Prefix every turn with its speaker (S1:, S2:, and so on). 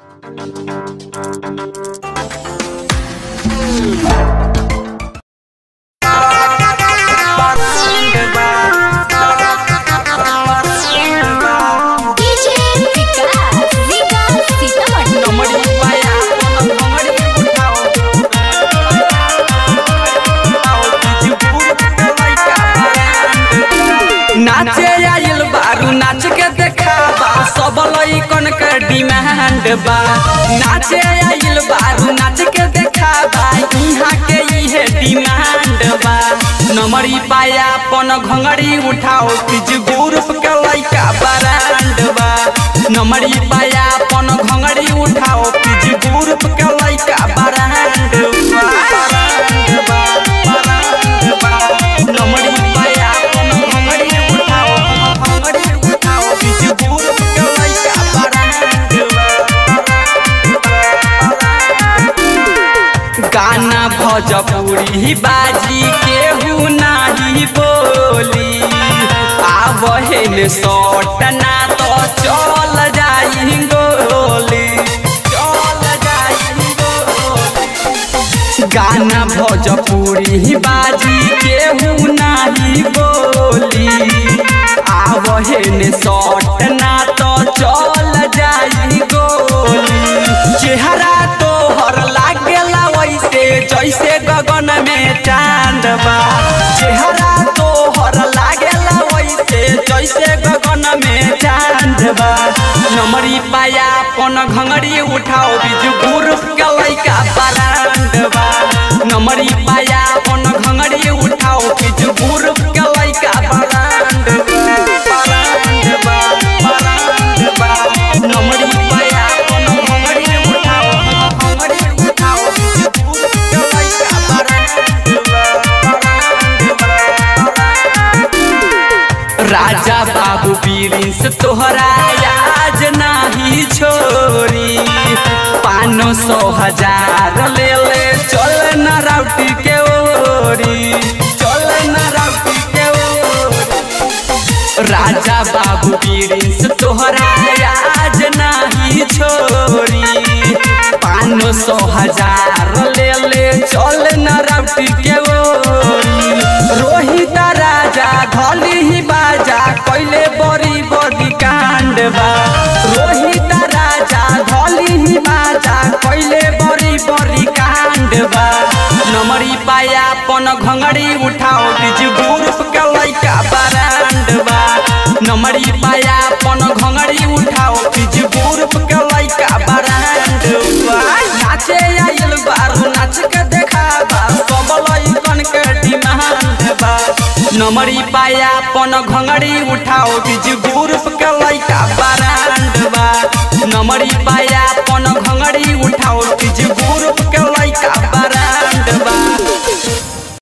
S1: DJ विकास विकास सीतामढ़ी
S2: नाचे आइल बारू नाच के देखाबा सब लइकन के डिमांड बा नाचे आइल बारू नाच के देखाबा इहाँ के इहे डिमांड बा नमरी पाया पन घंगड़ी उठाओ किज ग्रुप के लइका ब्रांड बा नमरी पाया पन घंगड़ी उठाओ किज ग्रुप के लइका ब्रांड बा ब्रांड बा ब्रांड बा नमरी पाया पन घंगड़ी उठाओ घंगड़ी उठाओ किज ग्रुप के लइका ब्रांड गाना भोजपुरी बाजी केहू नाही बोली आब हेन सट ना तो चल जाई गोली चल जाई गोली गाना भोजपुरी बाजी केहू नाही बोली आब हेन सट ना तो चल जाई गोली चेहरा तोहर लागेला वैसे जैसे गगन में चांद बा चेहरा तोहर लागेला वैसे जैसे गगन में चांद बा नमरी पाया पन घंगड़ी उठाओ बिजू ग्रुप के लइका ब्रांड बा नमरी पाया पन घंगड़ी उठाओ बिजू ग्रुप के लइका ब्रांड बा ब्रांड बा ब्रांड बा नमरी पाया पन घंगड़ी उठाओ घंगड़ी उठाओ बिजू ग्रुप के लइका ब्रांड बा ब्रांड बा राजा बाबू बीरिंस तोहरा आज नाही छोरी पानो सौ हजार ले ले चल न राउटी के ओरी चल न राउटी के ओरी राजा बाबू बीरिंस तोहरा आज नाही छोरी पानो सौ हजार ले ले चल न राउटी के ओरी रोहित राजा धली ही बाजा कैले बड़ी बड़ी कांड बा रोहित राजा धली ही बाजा कैले बड़ी बड़ी कांड बा नमरी पाया पन घंगड़ी उठाओ बीज ग्रुप के लइका ब्रांड बा नमरी पाया पन घंगड़ी उठाओ बीज ग्रुप के लइका ब्रांड बा नाचे आइल बारू नाच के देखाबा सब लइकन के डिमांड बा नमरी पाया पन घंगड़ी उठाओ बीज ग्रुप के लइका ब्रांड बा नमरी पाया